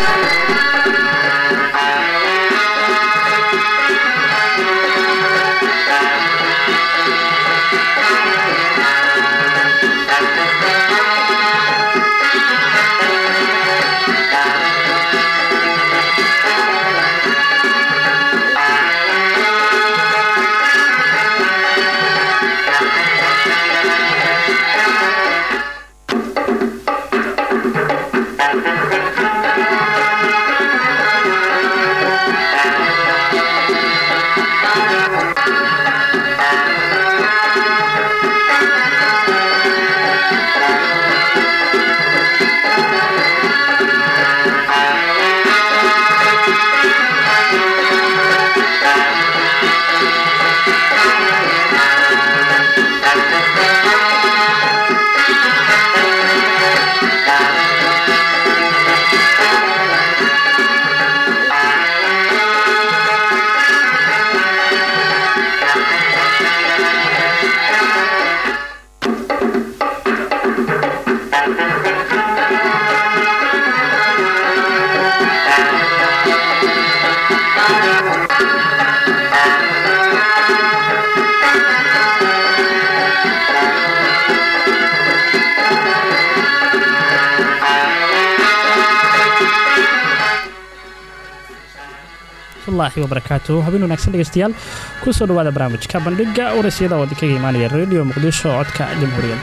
waraxmatullaahi wabarakaatu habeen wanaagsan dhegeystayaal kusoo dhawaada barnaamijka bandhiga warasyada oo idinkaga imaanaya radio muqdisho codka jamhuuriyadda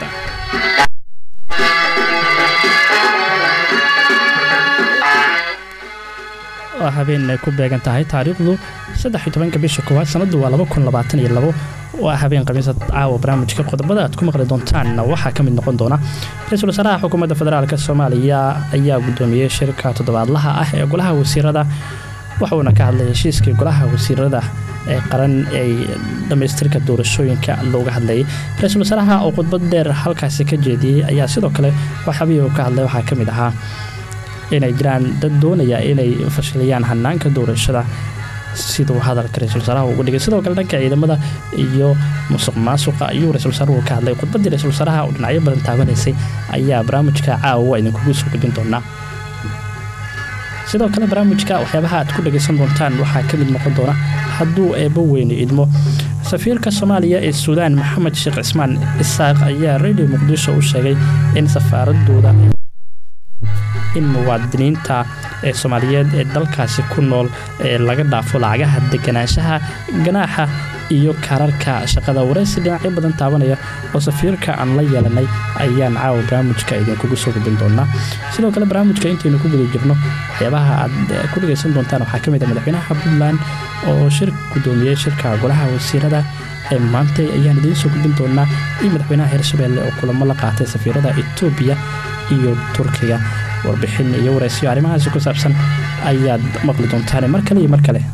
waa habeen ay ku beegan tahay taariikhdu saddex-iyo tobanka bisha koowaad sanadu waa laba kun labaatan iyo labo waa habeen khamiisa caawa barnaamijka qodobada aad ku maqli doontaanna waxaa ka mid noqon doona ra-iisul wasaaraha xukuumadda federaalk soomaaliya ayaa guddoomiyey shirka toddobaadlaha ah ee golaha wasiirada waxuuna ka hadlay heshiiskii golaha wasiirada ee qaran ay dhammaystirka doorashooyinka looga hadlayay ra-iisul wasaaraha oo khudbad dheer halkaasi ka jeediyey ayaa sidoo kale waxaabihii uu ka hadlay waxaa ka mid ahaa inay jiraan dad doonaya inay fashiliyaan hanaanka doorashada siduu hadalka ra-isul wasaaraha ugu dhigay sidoo kale dhanka ciidamada iyo musuq maasuqa ayuu ra-isul wasaaruhu ka hadlay khudbaddii ra-isul wasaaraha oo dhinacyo badan taabanaysay ayaa barnaamijka caawa idinkugu soo gudbin doonaa sidoo kale barnaamijka waxyaabaha aad ku dhagaysan doontaan waxaa ka mid noqon doona hadduu eebbo weyne idmo safiirka soomaaliya ee suudaan maxamed sheekh cismaan isaaq ayaa radio muqdisho u sheegay in safaaradooda in muwaadiniinta ee soomaaliyeed ee dalkaasi ku nool ee laga dhaafo lacagaha deganaanshaha ganaaxa iyo kaararka shaqada waraysi dhinacyo badan taabanaya oo safiirka aan la yeelanay ayaan caawa barnaamijka idinkugu soo gudbin doonaa sidoo kale barnaamijka intaynu ku guda jirno waxyaabaha aad ku dhagaysan doontaan waxaa ka mid a madaxweynaha puntland oo shir guddoomiyey shirka golaha wasiirada ee maantay ayaan idiin soo gudbin doonaa iyo madaxweynaha hirshabelle oo kulamo la qaatay safiirada etoobiya iyo turkiga warbixin iyo waraysiyo arrimahaasi ku saabsan ayaad maqli doontaan mar kale iyo mar kale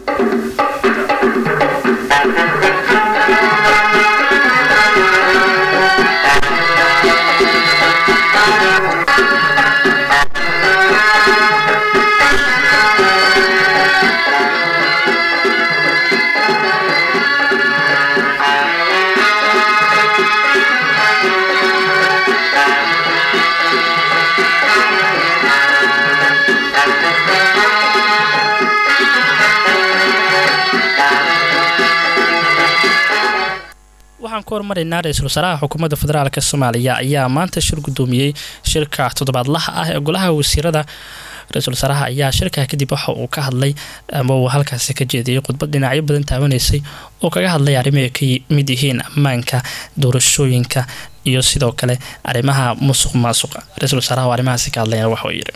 waxaan ku hormaraynaa ra-iisul wasaaraha xukuumadda federaalk soomaaliya ayaa maanta shir guddoomiyey shirka toddobaadlaha ah ee golaha wasiirada ra-iisul wasaaraha ayaa shirkaa kadib waxa uu ka hadlay ama uu halkaasi ka jeediyey khudbad dhinacyo badan taabanaysay oo kaga hadlay arrimo ay ka mid yihiin ammaanka doorashooyinka iyo sidoo kale arrimaha musuq maasuqa ra-iisul wasaaraha oo arrimahaasi ka hadlayna waxuu yidhi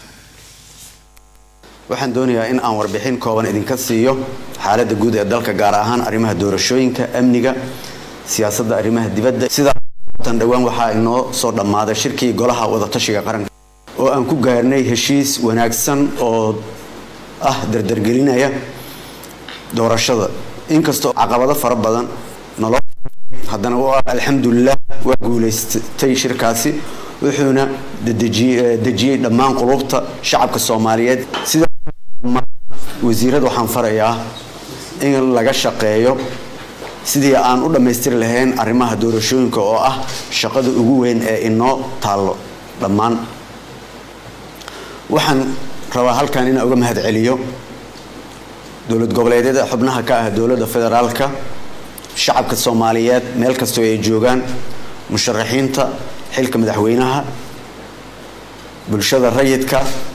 waxaan doonayaa in aan warbixin kooban idinka siiyo xaaladda guud ee dalka gaar ahaan arrimaha doorashooyinka amniga siyaasadda arrimaha dibadda sidaatan dhowaan waxaa inoo soo dhammaaday shirkii golaha wadatashiga qaranka oo aan ku gaarnay heshiis wanaagsan oo ah dardargelinaya doorashada inkastoo caqabado fara badan nolo haddana alxamdulilah waa guulaystay shirkaasi wuxuuna dejiyey dhammaan qulubta shacabka soomaaliyeed sida wasiirada waxaan farayaa in laga shaqeeyo sidii aan u dhammaystiri lahayn arrimaha doorashooyinka oo ah shaqada ugu weyn ee inoo taallo dhammaan waxaan rabaa halkan inaan uga mahad celiyo dowlad goboleedyada xubnaha ka ah dowladda federaalka shacabka soomaaliyeed meel kastoo ay joogaan musharaxiinta xilka madaxweynaha bulshada rayidka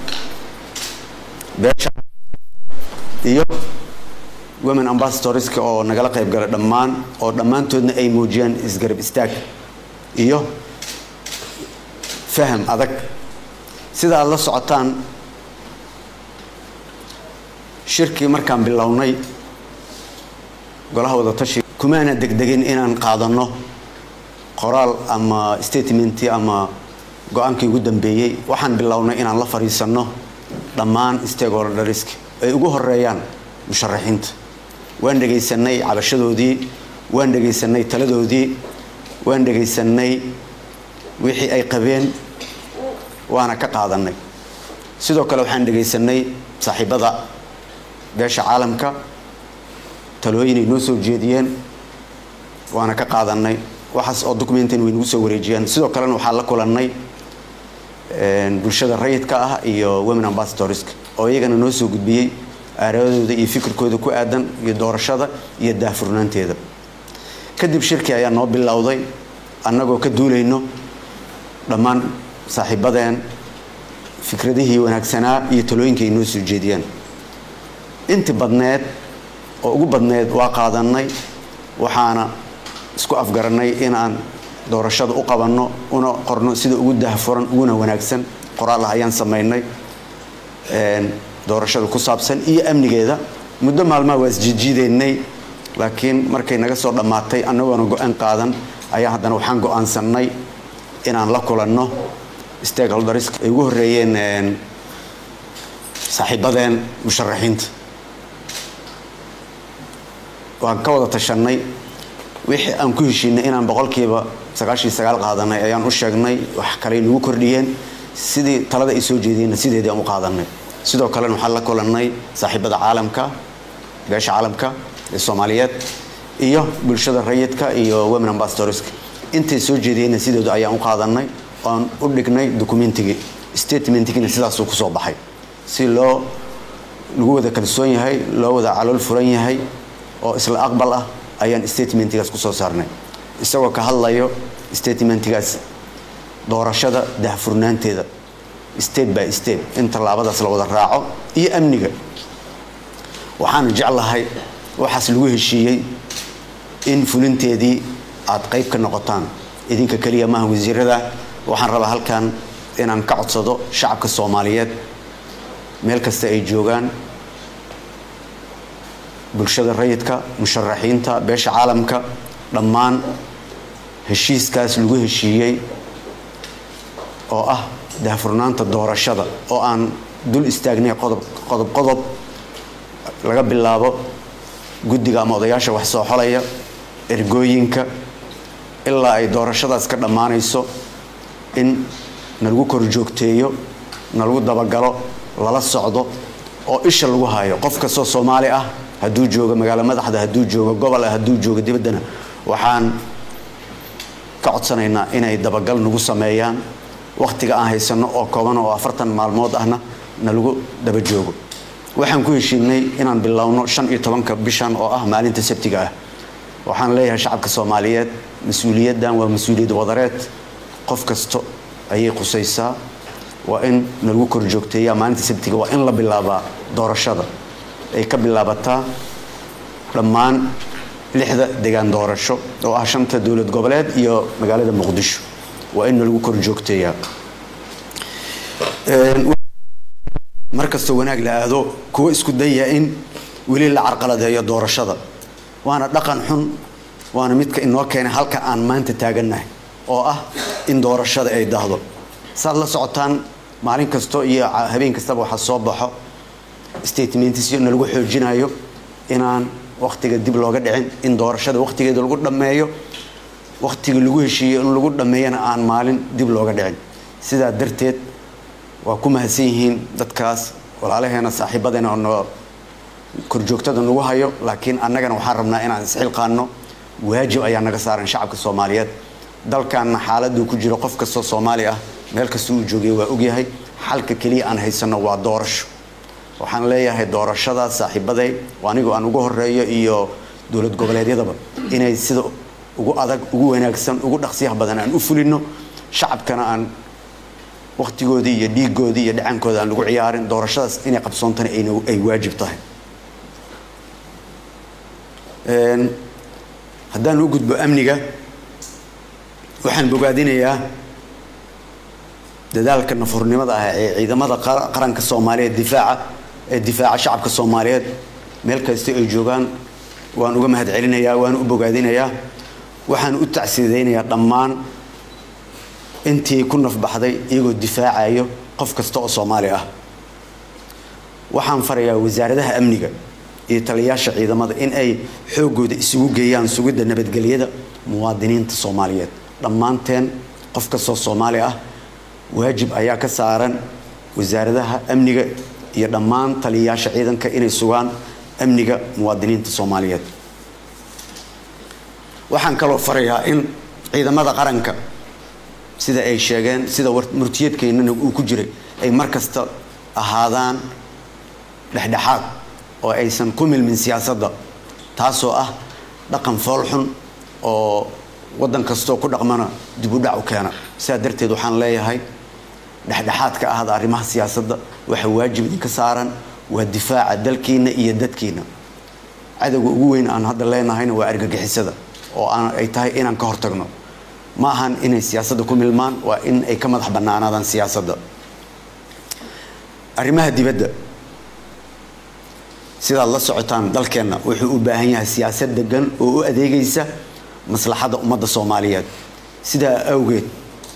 beesha iyo women ambassadorska oo nagala qayb gala dhammaan oo dhammaantoodna ay muujiyaan isgarab istaag iyo faham adag sida aada la socotaan shirkii markaan bilownay golaha wadatashi kumaana degdegin inaan qaadanno qoraal ama statementi ama go-aankii ugu dambeeyey waxaan bilownay inaan la fadhiisanno dhammaan stakeholdersk ay ugu horeeyaan musharaxiinta waan dhegaysanay cabashadoodii waan dhegaysanay taladoodii waan dhegaysanay wixii ay qabeen waana ka qaadanay sidoo kale waxaan dhegaysanay saaxiibada beesha caalamka talooyinay noo soo jeediyeen waana ka qaadanay waxaas oo documentin way nagu soo wareejiyeen sidoo kalena waxaan la kulannay bulshada rayidka ah iyo women ambassadorska oo iyagana noo soo gudbiyey aaradooda iyo fikirkooda ku aadan iyo doorashada iyo daahfurnaanteeda kadib shirkii ayaa noo bilowday annagoo ka duulayno dhammaan saaxiibadeen fikradihii wanaagsanaa iyo talooyinka ay noo soo jeediyeen inti badneed oo ugu badneed waa qaadanay waxaana isku afgarannay inaan doorashada u qabanno una qorno sida ugu daahfuran uguna wanaagsan qoraal ah ayaan samaynay doorashada ku saabsan iyo amnigeeda muddo maalmaha waa isjiijiideynay laakiin markay naga soo dhammaatay annagoona go-aan qaadan ayaa haddana waxaan go-aansannay inaan la kulanno stakeholders ay ugu horreeyeen saaxiibadeen musharaxiinta waan ka wada tashanay wixii aan ku heshiinay inaan boqolkiiba sagaashii sagaal qaadanay ayaan u sheegnay wax kaley nagu kordhiyeen sidii talada ay soo jeediyeenna sideedii aan u qaadanay sidoo kalena waxaan la kulannay saaxiibada caalamka beesha caalamka ee soomaaliyeed iyo bulshada rayidka iyo women ambassadorska intay soo jeediyeenna sideedu ayaan u qaadanay oan u dhignay documentigii statementigina sidaasuu kusoo baxay si loo lagu wada kalsoon yahay loo wada calool furan yahay oo isla aqbal ah ayaan statementigaas kusoo saarnay isagoo ka hadlayo statementigaas doorashada dahfurnaanteeda step by step in tallaabadaas la wada raaco iyo amniga waxaana jeclahay waxaas lagu heshiiyey in fulinteedii aad qayb ka noqotaan idinka keliya maaha wasiirada waxaan rabaa halkan inaan ka codsado shacabka soomaaliyeed meel kasta ay joogaan bulshada rayidka musharaxiinta beesha caalamka dhammaan heshiiskaas lagu heshiiyey oo ah daahfurnaanta doorashada oo aan dul istaagnay qodob qodob qodob laga bilaabo guddiga ama odayaasha wax soo xolaya ergooyinka ilaa ay doorashadaas ka dhammaanayso in nalagu kor joogteeyo nalagu dabagalo lala socdo oo isha lagu hayo qof kastoo soomaali ah hadduu joogo magaalo madaxda hadduu joogo gobol ah hadduu joogo dibaddana waxaan ka codsanaynaa inay dabagal nagu sameeyaan wakhtiga aan haysanno oo kooban oo afartan maalmood ahna nalagu daba joogo waxaan ku heshiinay inaan bilowno shan iyo tobanka bishan oo ah maalinta sabtiga ah waxaan leeyahay shacabka soomaaliyeed mas-uuliyaddan waa mas-uuliyad wadareed qof kasto ayay qusaysaa waa in nalagu kor joogteeyaa maalinta sabtiga waa in la bilaabaa doorashada ay ka bilaabataa dhammaan lixda degaan doorasho oo ah shanta dowlad goboleed iyo magaalada muqdisho waa in nalagu kor joogteeyaa markastoo wanaag la aado kuwa isku daya in weli la carqaladeeyo doorashada waana dhaqan xun waana midka inoo keenay halka aan maanta taagannahay oo ah in doorashada ay dahdo saad la socotaan maalin kasto iyo habeen kastaba waxaa soo baxo statementsyo nalagu xoojinayo inaan wakhtiga dib looga dhicin in doorashada wakhtigeeda lagu dhammeeyo wakhtiga lagu heshiiyo in lagu dhammeeyana aan maalin dib looga dhicin sidaa darteed waa ku mahadsan yihiin dadkaas walaalaheena saaxiibadeena oo noo korjoogtada nagu hayo laakiin annagana waxaan rabnaa inaan isxilqaanno waajib ayaa naga saaran shacabka soomaaliyeed dalkanna xaaladuu ku jiro qof kastoo soomaali ah meel kasta uu joogay waa ogyahay xalka keliya aan haysanno waa doorasho waxaan leeyahay doorashadaas saaxiibaday anigu aan ugu horeeyo iyo dowlad goboleedyadaba inay sida ugu adag ugu wanaagsan ugu dhaqsiyaha badan aan u fulino shacabkana aan wakhtigoodii iyo dhiigoodii iyo dhacankooda aan lagu ciyaarin doorashadaas inay qabsoontana ay waajib tahay haddaan u gudbo amniga waxaan bogaadinayaa dadaalka nafurnimada ah ee ciidamada qaranka soomaaliyeed difaaca ee difaaca shacabka soomaaliyeed meel kasta ay joogaan waan uga mahad celinayaa waan u bogaadinayaa waxaan u tacsidaynayaa dhammaan intii ku nafbaxday iyagoo difaacayo qof kasta oo soomaali ah waxaan farayaa wasaaradaha amniga iyo taliyayaasha ciidamada in ay xoogooda isugu geeyaan sugidda nabadgelyada muwaadiniinta soomaaliyeed dhammaanteen qof kastoo soomaali ah waajib ayaa ka saaran wasaaradaha amniga iyo dhammaan taliyayaasha ciidanka inay sugaan amniga muwaadiniinta soomaaliyeed waxaan kaloo farayaa in ciidamada qaranka sida ay sheegeen sida murtiyeedkeennana uu ku jiray ay mar kasta ahaadaan dhexdhexaad oo aysan ku milmin siyaasadda taasoo ah dhaqan foolxun oo waddan kastoo ku dhaqmana dib u dhac u keena sidaa darteed waxaan leeyahay dhexdhexaadka ahda arrimaha siyaasadda waxa waajib idinka saaran waa difaaca dalkiina iyo dadkiina cadowga ugu weyn aan hadda leenahayna waa argagixisada oo ay tahay inaan ka hortagno ma ahan inay siyaasadda ku milmaan waa in ay ka madax bannaanaadaan siyaasadda arrimaha dibadda sidaad la socotaan dalkeenna wuxuu u baahan yahay siyaasad degan oo u adeegaysa maslaxadda ummadda soomaaliyeed sidaa awgeed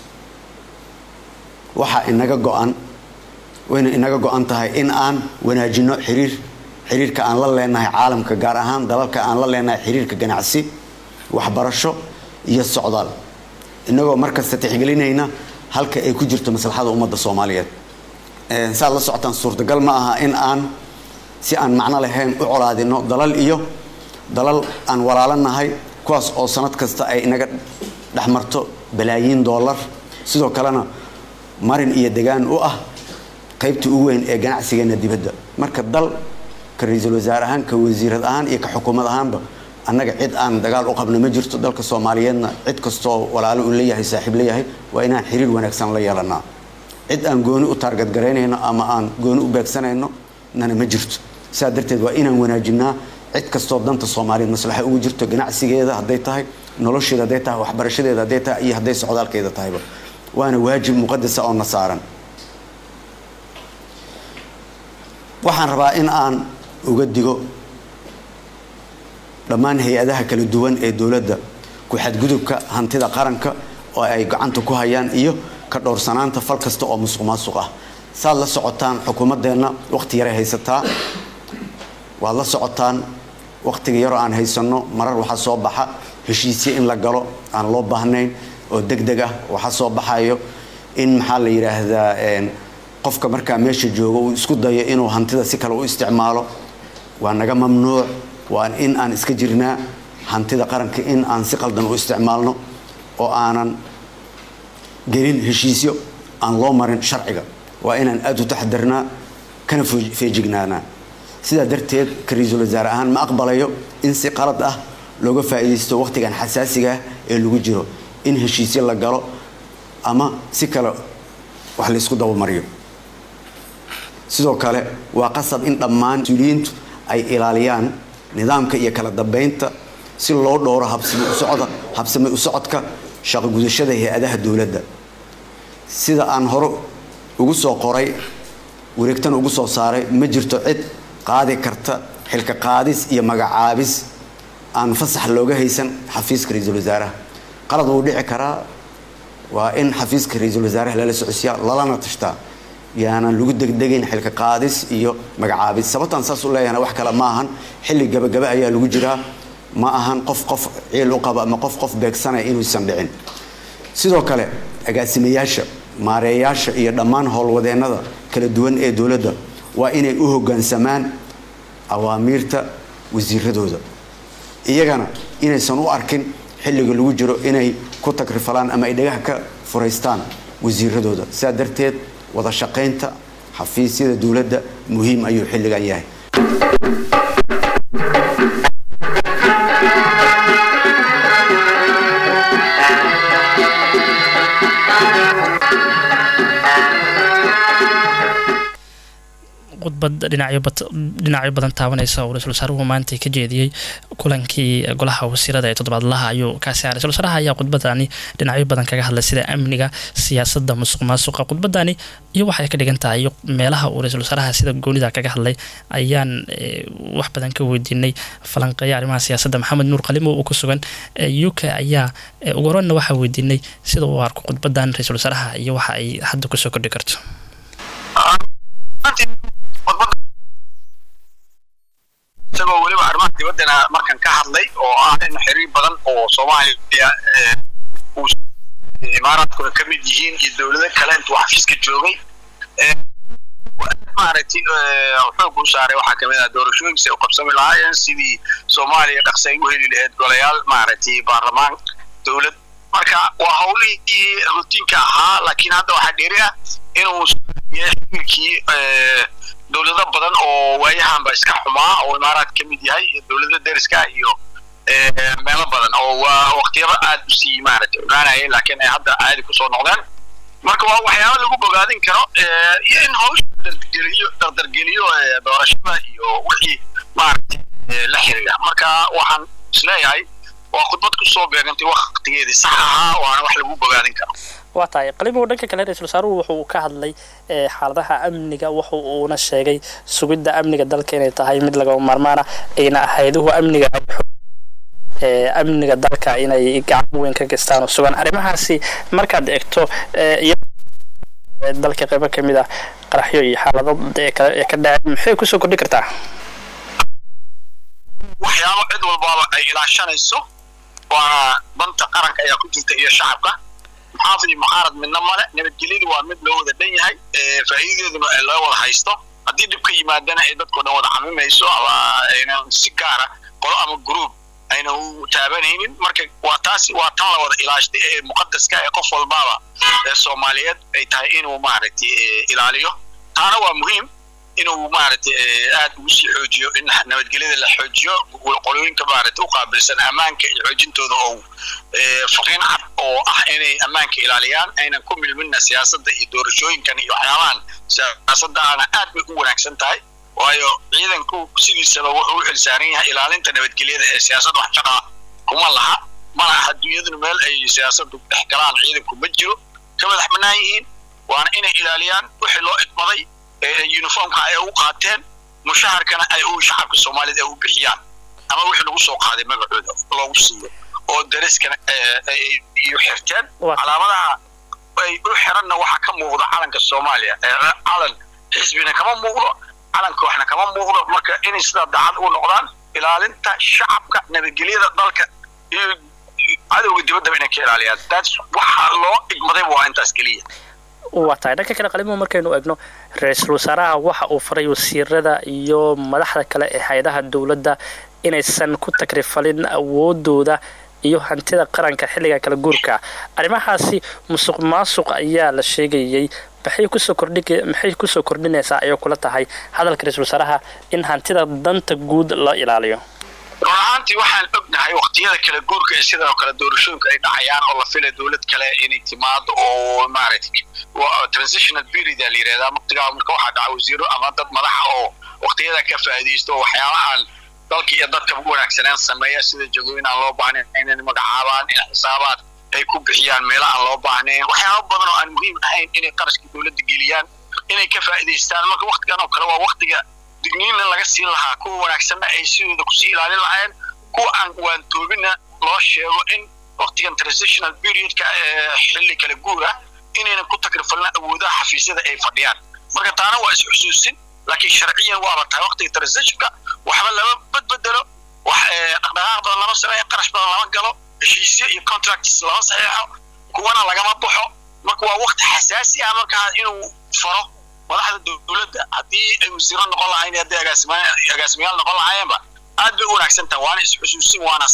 waxaa inaga go-an wayna inaga go-an tahay in aan wanaajino xiriir xiriirka aan la leenahay caalamka gaar ahaan dalalka aan la leenahay xiriirka ganacsi waxbarasho iyo socdaal inagoo markasta tixgelinayna halka ay ku jirto maslaxada ummadda soomaaliyeed saad la socotaan suurtagal ma aha in aan si aan macno lahayn u colaadino dalal iyo dalal aan walaalanahay kuwaas oo sanad kasta ay inaga dhexmarto balaayiin doolar sidoo kalena marin iyo degaan u ah qaybta ugu weyn ee ganacsigeena dibadda marka dal ka ra-iisul wasaare ahaan ka wasiirad ahaan iyo ka xukuumad ahaanba annaga cid aan dagaal u qabno ma jirto dalka soomaaliyeedna cid kastoo walaalo uu leeyahay saaxiib leeyahay waa inaan xiriir wanaagsan la yeelanaa cid aan gooni u taargadgaraynayno ama aan gooni u beegsanayno nana ma jirto sidaa darteed waa inaan wanaajinaa cid kastoo danta soomaaliyeed maslaxa ugu jirto ganacsigeeda hadday tahay nolosheeda hadday tahay waxbarashadeeda hadday tahay iyo hadday socdaalkeeda tahayba waana waajib muqadasa oo na saaran waxaan rabaa in aan uga digo dhammaan hay-adaha kala duwan ee dowladda ku-xadgudubka hantida qaranka oo ay gacanta ku hayaan iyo ka dhowrsanaanta fal kasta oo musuq maasuq ah saad la socotaan xukuumaddeenna wakhti yaray haysataa waad la socotaan wakhtiga yaroo aan haysanno marar waxaa soo baxa heshiisyo in la galo aan loo baahnayn oo deg deg ah waxaa soo baxayo in maxaa la yidhaahdaa qofka markaa meesha jooga uu isku dayo inuu hantida si kale u isticmaalo waa naga mamnuuc waa in aan iska jirnaa hantida qaranka in aan si qaldan u isticmaalno oo aanan gelin heshiisyo aan loo marin sharciga waa inaan aada u taxadarnaa kana feejignaanaa sidaa darteed ka ra-iisul wasaare ahaan ma aqbalayo in si qalad ah looga faa'iidaysto wakhtigan xasaasiga ah ee lagu jiro in heshiisyo la galo ama si kale wax laysku dabamariyo sidoo kale waa qasab in dhammaan mas-uuliyiintu ay ilaaliyaan nidaamka iyo kala dambeynta si loo dhowro habsame u socodka shaqo gudashada hay-adaha dowladda sida aan hore ugu soo qoray wareegtana ugu soo saaray ma jirto cid qaadi karta xilka qaadis iyo magacaabis aan fasax looga haysan xafiiska ra-iisul wasaaraha qalad wuu dhici karaa waa in xafiiska ra-iisul wasaaraha lala socodsiyaa lalana tashtaa yaanan lagu degdegayn xilka qaadis iyo magacaabis sababtaan saas u leeyahana wax kale ma ahan xilli gabagaba ayaa lagu jiraa ma ahan qof qof ciil u qaba ama qof qof beegsanaya inuusan dhicin sidoo kale agaasimayaasha maareeyaasha iyo dhammaan howlwadeennada kala duwan ee dowladda waa inay u hoggaansamaan awaamiirta wasiiradooda iyagana inaysan u arkin xilliga lagu jiro inay ku tagrifalaan ama ay dhagaha ka furaystaan wasiiradooda sidaa darteed wada shaqaynta xafiisyada dowladda muhiim ayuu xilligan yahay khudbad dhinacyo badan taabanaysa uu ra-isul wasaaruhu maanta ka jeediyey kulankii golaha wasiirada ee toddobaadlaha ayuu kaasi haray ra-isul wasaaraha ayaa khudbadani dhinacyo badan kaga hadlay sida amniga siyaasadda musuq maasuqa khudbadani iyo waxay ka dhigan tahay meelaha uu ra-isul wasaaraha sida goonida kaga hadlay ayaan wax badan ka weydiinay falanqeeya arrimaha siyaasadda maxamed nuur qalimo uu ku sugan u k ayaa ugu horeynna waxaa weydiinay sida uu arko khudbadan ra-isul wasaaraha iyo waxa ay hadda kusoo kordhi karto isagoo weliba arrimaha dibaddana markan ka hadlay oo ah in xiriir badan oo soomaaliya imaaraadkuna ka mid yihiin iyo dowlado kale intuu xafiiska joogay maaragtay xoog u saaray waxaa kamid ah doorashooyinka ay u qabsami lahaayeen sidii soomaaliya dhaqsi ay u heli lahayd golayaal maaragtay baarlamaan dowlad marka waa howlihii rutiinka ahaa laakiin hadda waxaa dheeri ah inuu xiriirkii dowlado badan oo waayahanba iska xumaa oo imaaraad ka mid yahay iyo dowlada deriska iyo meelo badan oo waa waqtiyaba aad u sii maaragtay cunaanayay laakiin ay hadda caadi kusoo noqdeen marka waa waxyaaba lagu bogaadin karo iyo in hawsha dardargeliyo dardargeliyo doorashada iyo wixii maaragtay la xiriira marka waxaan isleeyahay waa khudbad kusoo beegantay waqtigeedii sax ahaa waana wax lagu bogaadin karo waa tahay qalimow dhanka kale ra-isul wasaaruhu wuxuu ka hadlay xaaladaha amniga wuxu uuna sheegay sugidda amniga dalka inay tahay mid lagama maarmaana ayna hayduhu amniga amniga dalka inay gacan weyn ka gestaan oo sugan arrimahaasi markaad eegto dalka qaybo ka mid ah qaraxyo iyo xaalado ee ka dhaceen maxay kusoo kordhi kartaa waxyaabo cid walbaaba ay ilaashanayso waana danta qaranka ayaa ku jirta iyo shacabka muxaafid iyo mucaarad midna male nabadgelyadu waa mid loo wada dhan yahay faa'iidadeeduna ay loo wada haysto haddii dhib ka yimaadana ay dadkao dhan wada camimayso ama aynan si gaara qolo ama gruub ayna u taabanaynin marka waa taasi waa tan la wada ilaashtay ee muqadaska ee qof walbaaba ee soomaaliyeed ay tahay inuu maaragtay ilaaliyo taana waa muhiim inuu maaragtay aad ugu sii xoojiyo in nabadgelyada la xoojiyo qolooyinka maaragtay u qaabilsan ammaanka iyo xoojintooda oo fariin cad oo ah inay ammaanka ilaaliyaan aynan ku milmina siyaasadda iyo doorashooyinkan iyo waxyaabahan siyaasaddaana aad bay u wanaagsan tahay waayo ciidanku sidiisaba wuxuu u xilsaaran yahay ilaalinta nabadgelyada ee siyaasadda wax shaqaa kuma laha mana aha dunyaduna meel ay siyaasaddu dhex galaan ciidanku ma jiro ka madax bannaan yihiin waana inay ilaaliyaan wixii loo idmaday uniformka ay u qaateen mushaharkana ay u shacabka soomaaliyed ay u bixiyaan ama wixii lagu soo qaaday magacooda loogu siiyo oo dariskana ay u xirteen calaamadaha ay u xiranna waxaa ka muuqda calanka soomaaliya calan xisbina kama muuqdo calanka waxna kama muuqdo marka inay sidaa dacad u noqdaan ilaalinta shacabka nabadgelyada dalka iyo cadowga dibaddaba inay ka ilaaliyaan that's waxa loo igmadayba waa intaas keliya waa tahay dhanka kale qalimo markaynu eegno ra-iisul wasaaraha waxa uu faray wasiirada iyo madaxda kale ee hay-adaha dowladda inaysan ku takrifalin awoodooda iyo hantida qaranka xilliga kala guurka arrimahaasi musuq maasuq ayaa la sheegayey maxay kusoo kordhi maxay kusoo kordhinaysaa ayay kula tahay hadalka ra-iisul wasaaraha in hantida danta guud la ilaaliyo run ahaantii waxaan ognahay waqtiyada kala guurka ee sidoo kale doorashooyinka ay dhacayaan oo la filay dowlad kale inay timaado oo maaragtay transitional period la yidhahdaa waqtigaa marka waxaa dhaca wasiiro ama dad madaxa oo waqtiyada ka faa'iidaysto oo waxyaabahan dalka iyo dadka ugu wanaagsaneen sameeya sida jagooyin aan loo baahnayn inay magacaabaan in xisaabaad ay ku bixiyaan meelo aan loo baahnayn waxyaaba badan oo aan muhiim ahayn inay qarashka dowladda geliyaan inay ka faa'iidaystaan marka waqtigan oo kale waa waqtiga digniinna laga siin lahaa kuwa wanaagsanna ay sidooda kusii ilaalin lahaayeen kuwa aan waantoobinna loo sheego in waqtigan transitional periodka ee xilli kala guur ah inaynan ku takrifalna awoodaha xafiisyada ay fadhiyaan marka taana waa is-xusuusin laakiin sharciyan waaba tahay waqtiga transitionka waxba lama badbedelo wax dhaqdhaqaaq badan lama sameeyo qarash badan lama galo heshiisyo iyo contracts lama saxeexo kuwana lagama baxo marka waa waqti xasaasi ah markaa inuu faro madaxda dowladda haddii ay wasiiro noqon lahayn haddii agaasimayaal noqon lahaayeenba aad bay u wanaagsan tahay waana is-xusuusin waana sax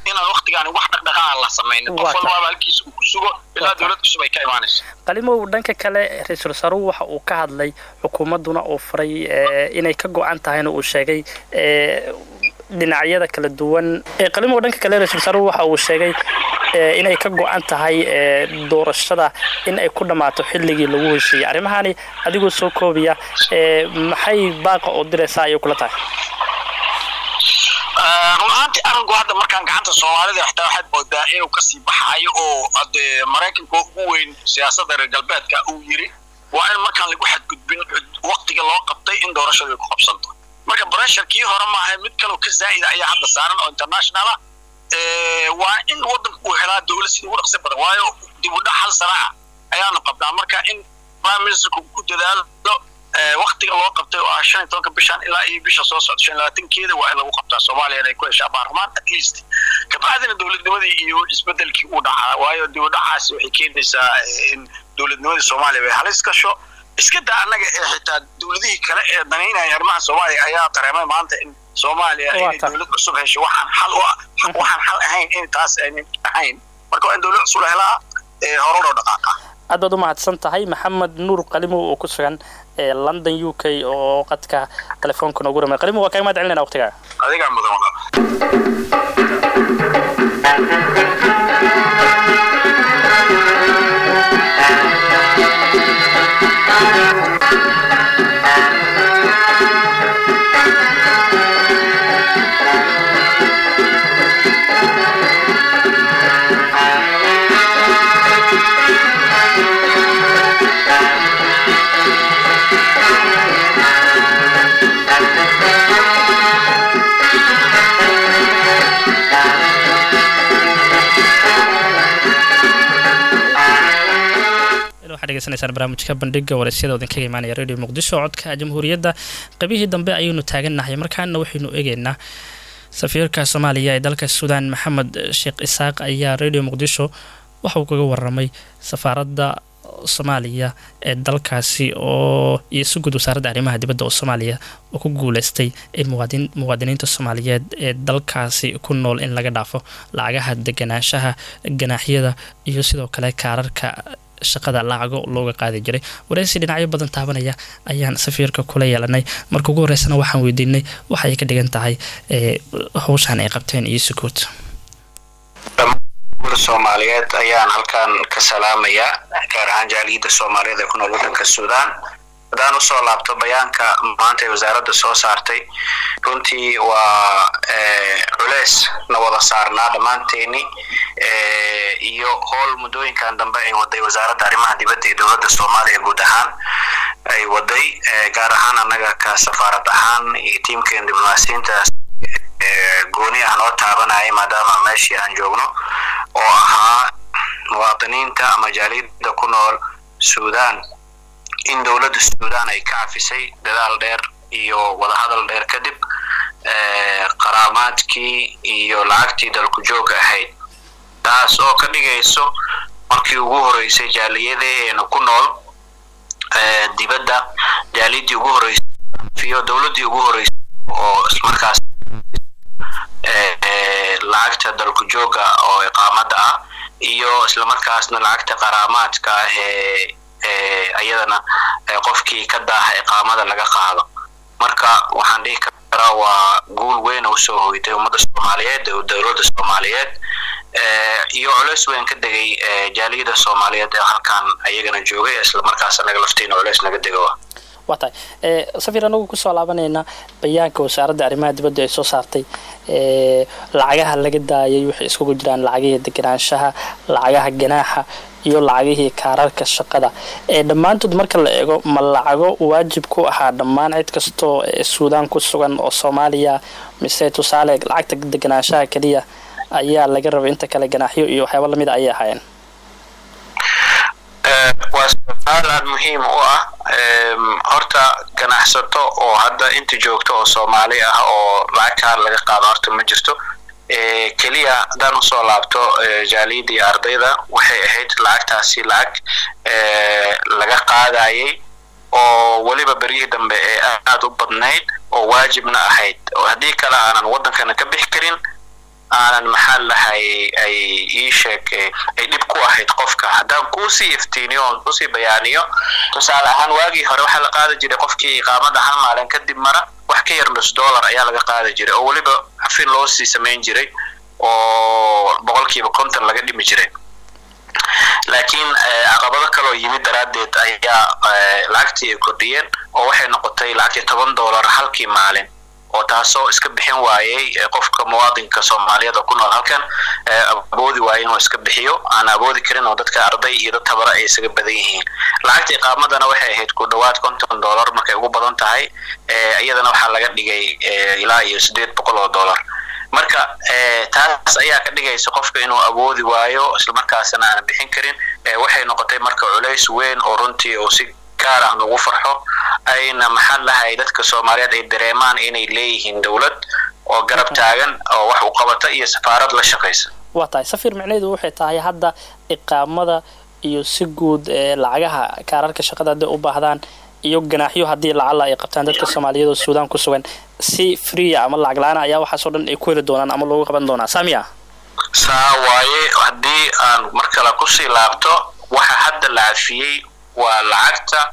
inaan waktigaani wax dhaqdhaqaaqa la samaynin qof walbaaba halkiisa uu ku sugo ilaa dowlad cusub ay ka imaanayso qalimow dhanka kale ra-iisul wasaaruhu waxa uu ka hadlay xukuumadduna uu faray inay ka go-an tahayna uu sheegay dhinacyada kala duwan qalimow dhanka kale ra-isul wasaaruhu waxa uu sheegay inay ka go-an tahay doorashada in ay ku dhammaato xilligii lagu heshiiyey arrimahani adigoo soo koobiya maxay baaqa oo diraysaa ayay kula tahay run ahaantii arrinku hadda markaan gacanta soomaalida xitaa waxaad moodaa inuu kasii baxayo oo ade maraykanka ugu weyn siyaasadda reer galbeedka uu yiri waa in markaan lagu xadgudbin waktiga loo qabtay in doorashadu ay ku qabsanto marka breshar kii hore maaha mid kaloo ka zaa'ida ayaa hadda saaran oo international ah waa in waddanka uu helaa dowlad sida ugu dhaqsi badan waayo dib u dhac hal sana ah ayaanu qabnaa marka in prime ministerku ku dadaalo waktiga loo qabtay oo ah shan iyo tobanka bishan ilaa iyo bisha soo socda shan labaatankeeda waa in lagu qabtaa soomaaliya inay ku heshaa baarlamaan at least kabacdina dowladnimadii iyo isbedelkii uu dhacaa waayo dib u dhacaasi waxay keenaysaa in dowladnimadii soomaaliya bay halis gasho iska daa annaga ee xitaa dowladihii kale ee danaynaya arrimaha soomaaliya ayaa dareemay maanta in soomaaliya inay dowlad cusub hesho waxaan xal u waxaan xal ahayn in taas aynan ahayn marka waa in dowlad cusub la helaa hore loo dhaqaaqa aad baad u mahadsan tahay maxamed nuur qalimow oo ku sugan london u k oo qadka telefoonka noogu ramay qalimow waa kaga mahad celinayna waqtigaaga adigaa mudan degeysanaysaan barnaamijka bandhiga waraysyada idinkaga imaanaya radio muqdisho codka jamhuuriyadda qabihii dambe ayaynu taagannahay markaana waxaynu eegeynaa safiirka soomaaliya ee dalka suudaan maxamed sheekh isaaq ayaa radio muqdisho waxauu kaga waramay safaaradda soomaaliya ee dalkaasi oo iyo si guud wasaaradda arrimaha dibadda oo soomaaliya oo ku guuleystay in muwaadiniinta soomaaliyeed ee dalkaasi ku nool in laga dhaafo lacagaha deganaanshaha ganaaxyada iyo sidoo kale kaararka shaqada lacago looga qaadi jiray wareysi dhinacyo badan taabanaya ayaan safiirka kula yeelanay marka ugu horeysana waxaan weydiinay waxa ay ka dhigan tahay howshan ay qabteen iyo sukuud soomaaliyeed ayaan halkan ka salaamayaa gaar ahaan jaaliyadda soomaaliyeed ee ku nool waddanka suudaan haddaan usoo laabto bayaanka maanta ee wasaaradda soo saartay runtii waa culeys na wada saarnaa dhammaanteeni iyo howl muddooyinkan dambe ay waday wasaaradda arrimaha dibadda iyo dowladda soomaaliya guud ahaan ay waday gaar ahaan annaga ka safaarad ahaan iyo tiimkeen diblomaasiyiintaas gooni ah noo taabanayay maadaama meeshii aan joogno oo ahaa muwaadiniinta ama jaaliyadda ku nool suudaan in dowladda suudaan ay ka cafisay dadaal dheer iyo wadahadal dheer kadib qaraamaadkii iyo lacagtii dalku jooga ahayd taas oo ka dhigayso markii ugu horeysay jaaliyadaheena ku nool dibadda jaaliyaddii ugu horeysay iyo dowladdii ugu horeysay oo markaas lacagta dalku jooga oo iqaamada ah iyo islamarkaasna lacagta qaraamaadka ah ee ayadana qofkii ka daaha iqaamada laga qaado marka waxaan dhihi karaa waa guul weyn oo usoo hoytay ummadda soomaaliyeed dowladda soomaaliyeed iyo culeys weyn ka degay jaaliyada soomaaliyeed ee halkan ayagana joogay islamarkaas anaga laftiina culeys naga dega waa tahay safir anagu kusoo laabanayna bayaanka wasaaradda arrimaha dibadda ay soo saartay lacagaha laga daayay waxay iskugu jiraan lacagihii deganaanshaha lacagaha ganaaxa iyo lacagihii kaararka shaqada ee dhammaantood marka la eego ma lacago waajib ku ahaa dhammaan cid kastoo suudaan ku sugan oo soomaaliya mise tusaale lacagta deganaanshaha keliya ayaa laga rabay inta kale ganaaxyo iyo waxyaaba lamid a ayay ahaayeen waa su-aal aada muhiim u ah horta ganacsato oo hadda inta joogto oo soomaali ah oo lacag kaar laga qaado horta ma jirto keliya haddaan usoo laabto jaaliyadda iyo ardayda waxay ahayd lacagtaasi lacag laga qaadayay oo weliba beryihii dambe ee aada u badnayd oo waajibna ahayd oo haddii kale aanan waddankana ka bixi karin aanan maxaa lahay ay ii sheeg ay dhib ku ahayd qofka haddaan kuusii iftiiniyo oon kusii bayaaniyo tusaale ahaan waagii hore waxaa la qaadi jiray qofkii iqaamada hal maalin kadib mara wax ka yar nus dollar ayaa laga qaadi jiray oo weliba xafin loo sii samayn jiray oo boqolkiiba konton laga dhimi jiray laakiin caqabado kaloo yimid daraaddeed ayaa lacagtii ay kordhiyeen oo waxay noqotay lacagtii toban dollar halkii maalin oo taasoo iska bixin waayey qofka muwaadinka soomaaliyeed oo ku nool halkan awoodi waaye inuu iska bixiyo aan awoodi karin oo dadka arday iyo dad tabara ay isaga badan yihiin lacagta iqaamadana waxay ahayd ku dhowaad konton dollar markay ugu badan tahay iyadana waxaa laga dhigay ilaa iyo siddeed boqol oo dollar marka taas ayaa ka dhigaysa qofka inuu awoodi waayo islamarkaasna aanan bixin karin waxay noqotay marka culays weyn oo runtii uu si gaar ah nugu farxo ayna maxaa lahay dadka soomaaliyeed ay dareemaan inay leeyihiin dowlad oo garab taagan oo wax u qabata iyo safaarad la shaqaysa waa tahay safiir micnaheedu waxay tahay hadda iqaamada iyo si guud ee lacagaha kaararka shaqada hadday u baahdaan iyo ganaaxyo haddii lacala ay qabtaan dadka soomaaliyeed oo suudaan ku sugan si freea ama lacag la-aan ayaa waxaasoo dhan ay ku heli doonaan ama loogu qaban doonaa saamiya saa waaye haddii aan mar kale kusii laabto waxa hadda la cafiyey waa lacagta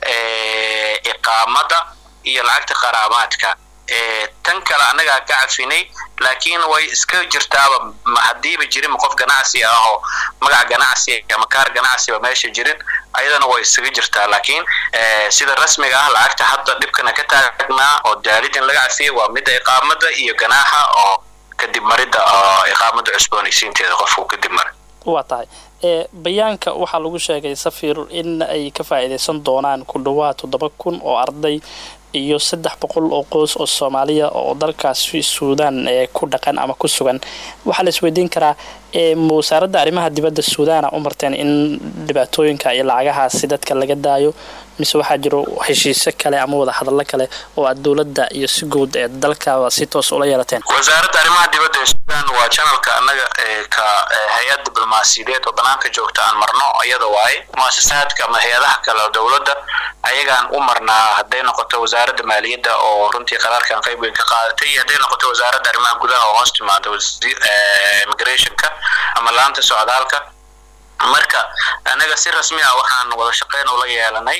iqaamada iyo lacagta qaraamaadka tan kale annagaa ka cafinay laakiin way iska jirtaaba haddiiba jirin qof ganacsi ah oo magac ganacsi ama kaar ganacsiba meesha jirin ayadana way isaga jirtaa laakiin sida rasmiga ah lacagta hadda dhibkana ka taagnaa oo daalid in laga cafiyay waa midda iqaamada iyo ganaaxa oo kadib maridda iqaamada cusboonaysiinteeda qofku kadib maray waa tahay bayaanka waxaa lagu sheegay safir in ay ka faa'iidaysan doonaan ku dhawaad toddoba kun oo arday iyo saddex boqol oo qoys oo soomaaliya oo dalkaasi suudaan ee ku dhaqan ama ku sugan waxaa la isweydiin karaa wasaaradda arrimaha dibadda suudaana u marteen in dhibaatooyinka iyo lacagahaasi dadka laga daayo mise waxaa jiro heshiisyo kale ama wada hadallo kale oo aad dowladda iyo si guud ee dalkaba si toos ula yeelateen wasaaradda arrimaha dibadda ee suudaan waa janalka annaga ka hay-ad diblomaasiyadeed oo banaanka joogta aan marno iyada waaye muasasaadka ama hay-adaha kale oo dowladda ayagaan u marnaa hadday noqoto wasaaradda maaliyadda oo runtii qaraarkan qayb weyn ka qaadatay iyo hadday noqoto wasaaradda arrimaha gudaha oo hoos timaada immigrationka ama laanta socdaalka marka annaga si rasmi ah waxaan wada shaqeyn ula yeelanay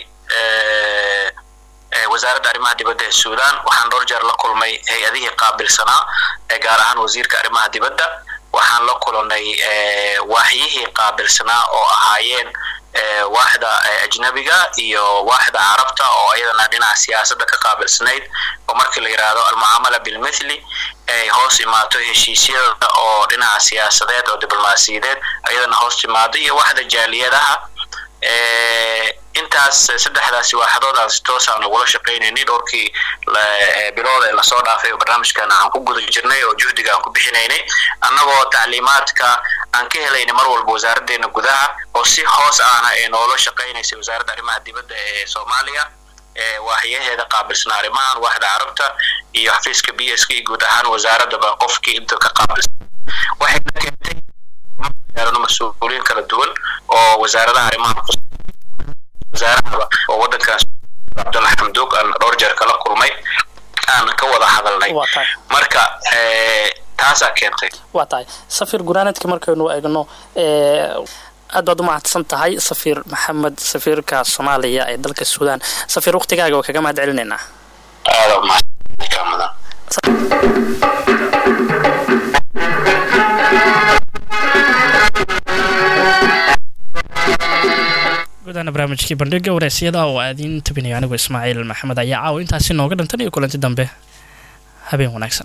wasaaradda arrimaha dibadda ee suudaan waxaan dhowr jeer la kulmay hay-adihii qaabilsanaa ee gaar ahaan wasiirka arrimaha dibadda waxaan la kulanay waaxyihii qaabilsanaa oo ahaayeen waaxda ajnabiga iyo waaxda carabta oo iyadana dhinaca siyaasadda ka qaabilsanayd oo markii la yidhaahdo almucaamala bilmithli ay hoos imaato heshiisyada oo dhinaca siyaasadeed oo diblomaasiyadeed iyadana hoos timaado iyo waaxda jaaliyadaha intaas saddexdaasi waaxadoodaan si toosaan ugula shaqaynaynay dhowrkii bilood ee lasoo dhaafay oo barnaamijkan aan ku guda jirnay oo juhdiga aan ku bixinaynay annagoo tacliimaadka aan ka helaynay mar walba wasaaraddeena gudaha oo si hoos ahna ee noola shaqaynaysay wasaaradda arrimaha dibadda ee soomaaliya waaxyaheeda qaabilsana arrimahan waaxda carabta iyo xafiiska b s k iyo guud ahaan wasaaraddaba qofkii inta ka qaabilsan waxayna keentay mas-uuliyiin kala duwan oo wasaaradaha arrimaha wasaarahaba oo waddankan cabdulla xamduug aan dhowr jeer kala kulmay aan ka wada hadalnay marka taasaa keentay waa tahay safir gunaanadka markaynu eegno aad baad u mahadsan tahay safiir maxamed safiirka soomaaliya ee dalka suudaan safiir waqtigaaga waa kaga mahad celinaynaa aada umahadsanka mudan gudaana barnaamijkii bandhiga wareysyada oo aadiin tabinayo anigu ismaaciil maxamed ayaa caawa intaasi nooga dhantan iyo kulanti dambe habeen wanaagsan